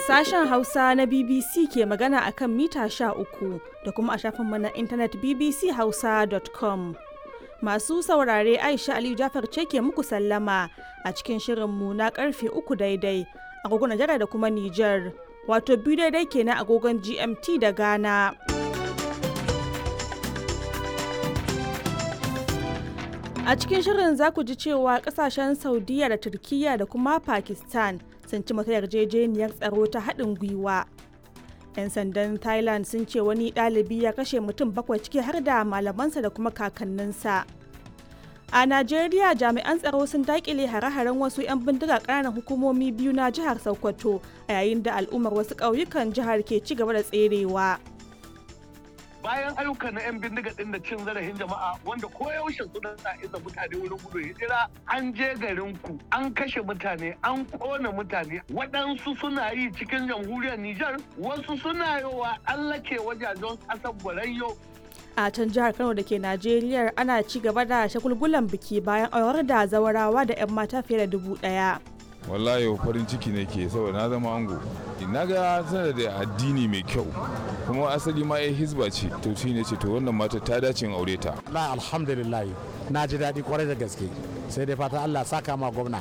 Sashen Hausa na BBC ke magana a kan mita uku da kuma a shafinmu na intanet bbchausa.com. Masu saurare Aisha Aliyu Jafar ce ke muku sallama a cikin shirinmu na karfe uku daidai agogon Najeriya da kuma Nijar, wato biyu daidai kenan agogon GMT da Ghana. A cikin shirin za ku ji cewa kasashen Saudiya da Turkiyya da kuma Pakistan sun ci mata yarjejeniyar tsaro ta haɗin gwiwa. 'Yan sandan Thailand sun ce wani ɗalibi ya kashe mutum bakwai ciki har da malamansa da kuma kakanninsa. A Najeriya jami'an tsaro sun daƙile hare-haren wasu 'yan bindiga ƙananan hukumomi biyu na jihar Sokoto a yayin da al'ummar wasu ƙauyukan jihar ke ci gaba da tserewa. bayan ayyukan na 'yan bindiga din da cin zarafin jama'a wanda koyaushe suna sa isa mutane wurin gudun hijira an je garin ku an kashe mutane an kona mutane waɗansu suna yi cikin jamhuriyar Nijar wasu suna yowa allake wajajen ƙasar Borayyo a can jihar kano da ke najeriya ana ci gaba da shagulgulan biki bayan aurar da zawarawa da 'yan mata fiye da dubu ɗaya. wallahi farin ciki ne ke saboda na zama ango na ga tana da addini mai kyau kuma asali ma ya hizba ce to shi ne ce to wannan mata ta dace in aure ta la alhamdulillah na ji daɗi kwarai da gaske sai dai fata Allah saka ma gwamna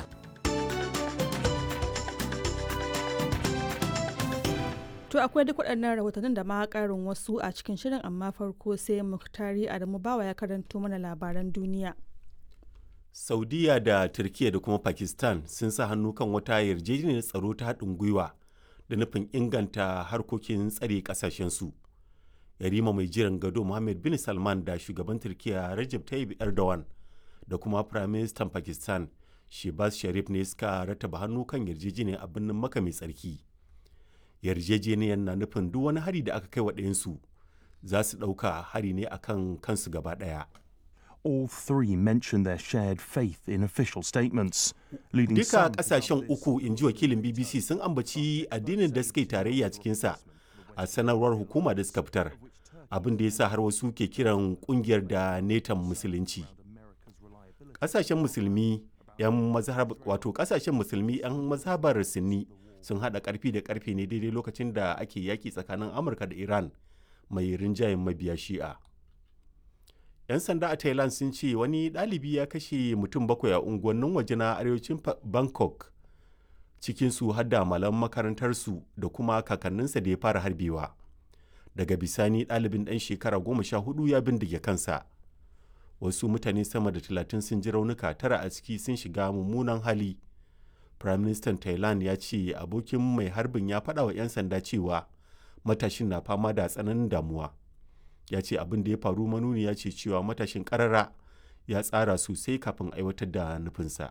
To akwai duk waɗannan rahotannin da ma ƙarin wasu a cikin shirin amma farko sai Muktari Adamu Bawa ya karanto mana labaran duniya. saudiya da turkiya da kuma pakistan sun sa hannu kan wata yarjejeniyar tsaro ta haɗin gwiwa da nufin inganta harkokin tsare ƙasashensu yarima mai jiran gado mohammed bin salman da shugaban turkiya rajab tayyip erdogan da kuma firaministan pakistan shebaz sharif ne suka rataba hannu kan yarjejeniyar a birnin maka mai tsarki yarjejeniyar na nufin duk wani hari da aka kai wa ɗayansu za su ɗauka hari ne akan kansu gaba ɗaya all three mentioned their shared faith in official statements, leading Duka some to kasashen doubt this. uku in ji wakilin BBC sun ambaci addinin da suka yi tarayya cikinsa a sanarwar hukuma da suka fitar. Abin da ya sa har wasu ke kiran kungiyar da netan musulunci. Kasashen musulmi yan mazhab wato kasashen musulmi yan mazhabar Sunni sun hada karfi da karfe ne daidai lokacin da ake yaki tsakanin Amurka da Iran mai rinjayen mabiya Shi'a. 'yan sanda a thailand sun ce wani ɗalibi ya kashe mutum bakwai a unguwannin waje na arewacin Fa- bangkok cikinsu har da malam makarantarsu da kuma kakanninsa da ya fara harbewa daga bisani ɗalibin ɗan shekara goma sha hudu ya bindige kansa wasu mutane sama da talatin sun ji raunuka tara a ciki sun shiga mummunan hali prime minister thailand ya ce abokin mai harbin ya faɗa wa 'yan sanda cewa matashin na fama da tsananin damuwa ya ce abin da ya faru manuni ya ce cewa matashin karara ya tsara sosai kafin aiwatar da nufinsa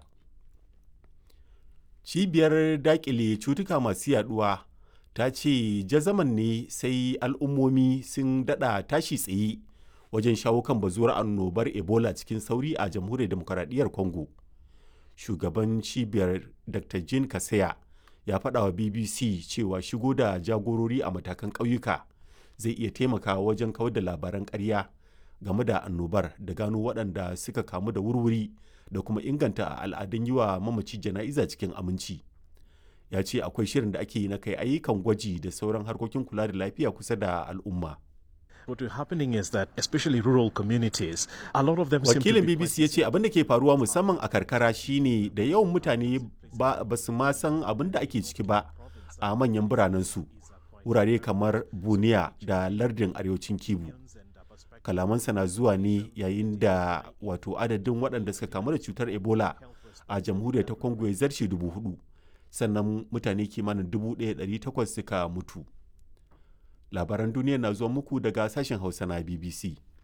cibiyar dakile cutuka masu yaduwa ta ce jazaman ne sai al'ummomi sun dada tashi tsaye wajen shawo kan bazuwar annobar ebola cikin sauri a jamhuriyar demokaradiyyar congo shugaban cibiyar dr jean kaseya ya faɗa wa bbc cewa shigo da jagorori a matakan ƙauyuka zai iya taimakawa wajen kawar da labaran ƙarya game da annobar da gano waɗanda suka kamu da wurwuri da kuma inganta al'adun yi wa mamaci jana'iza cikin aminci ya ce akwai shirin da ake yi na kai ayyukan gwaji da sauran harkokin kula da lafiya kusa da al'umma What is happening is that, especially rural communities, a lot of them seem to wakilin be bbc ya ce abin da ke faruwa musamman a karkara shine da yawan mutane ba ba su ma san abin da ake ciki ba a manyan biranensu wurare kamar buniya da lardin arewacin kibu kalamansa na zuwa ne yayin da wato adadin waɗanda suka kamu da cutar ebola a jamhuriyar ta congo ya zarce dubu hudu sannan mutane kimanin dubu ɗaya ɗari takwas suka mutu labaran duniya na zuwa muku daga sashen hausa na bbc